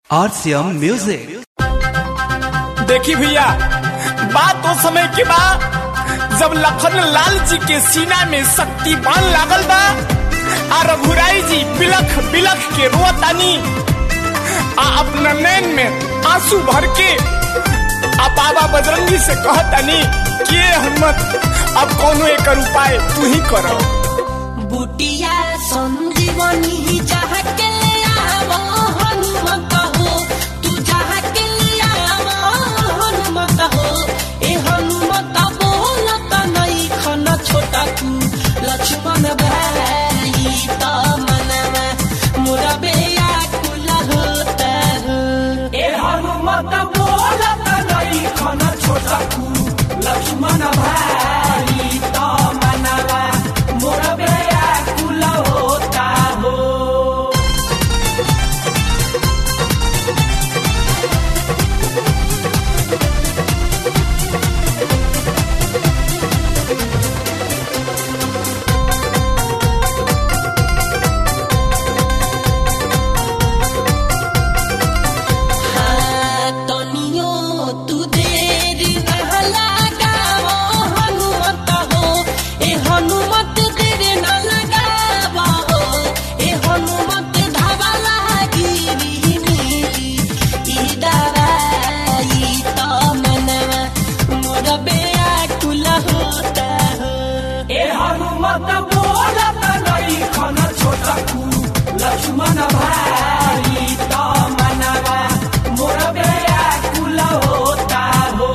RCM Music. देखी भैया बात तो समय के बा जब लखन लाल जी के सीना में शक्ति बाण लागल बा आ रघुराई जी बिलख बिलख के रोतानी आ अपना नैन में आंसू भर के आ बाबा बजरंगी से कहतानी कि ये हिम्मत अब कोनो एक उपाय तू ही करो बुटिया संजीवनी जहाँ के ले आवो हनुमत हो तू जहाँ के ले आवो हनुमत हो ए हनुमत बोलत नहीं खन छोटा तू लक्ष्मण भाई त मनवा मोरा बेया कुल होता हो ए हनुमत बोलत नहीं खन छोटा तू लक्ष्मण भाई तो मनवा मोर व्याकुल होता हो तनियो तू देर न लगावो हनुमत हो ए हनुमत देर न लगावो हो ए हनुमत धावा लागी मिली ई दवाई त मनवा मोर बेआकुल होता हो ए हनुमत बोलत नहीं खन छोटा तू लक्ष्मण भाई तो मनवा मोर व्याकुल होता हो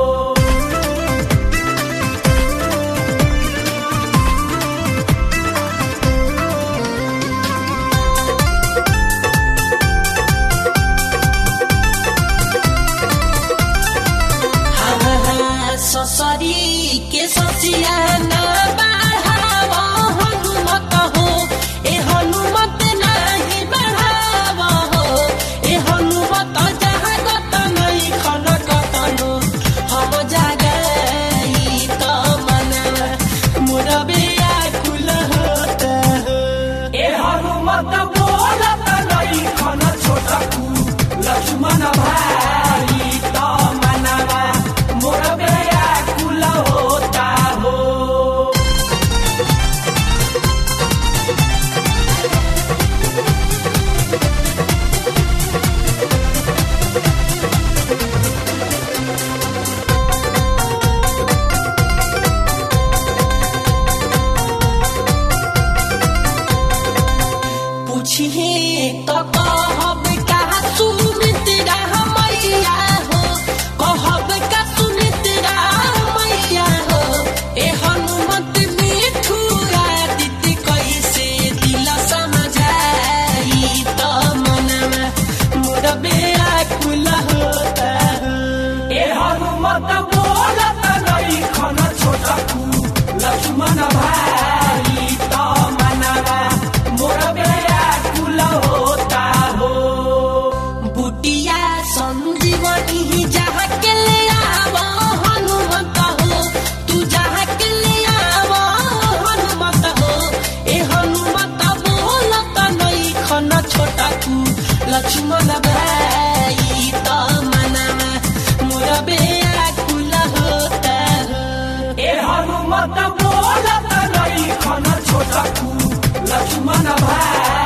ससरी के ससिया न बढ़ाव हनुमत हो ए हनुमत नाही बढ़ाव हो ए हनुमत जहाँ गत नहीं खन कतनो हम जागई त मनवा मोर बेआकुल होता हो ए हनुमत बोलत नहीं खन छोटा तू लक्ष्मण भाई तो मनवा मोर व्याकुल होता हो पूछिए तो कहब का सुमित्रा मैया हो कहब का सुमित्रा मैया हो ए हनुमत मिठू आदित कैसे दिल समझाई तो मनवा मोर बेआकुल होता हो ए हनुमत बोलत नहीं खन छोटा तू लक्ष्मण भाई तो मनवा मोर व्याकुल होता हो बुटिया संजीवनी जहाँ के ले आवो हनुमत हो तू जहाँ के ले आवो हनुमत हो ए हनुमत बोलत नहीं खन छोटा तू लक्ष्मण भाई त मनवा मोर बेआकुल होता हो ए हनुमत बोलत नहीं खन छोटा तू लक्ष्मण भाई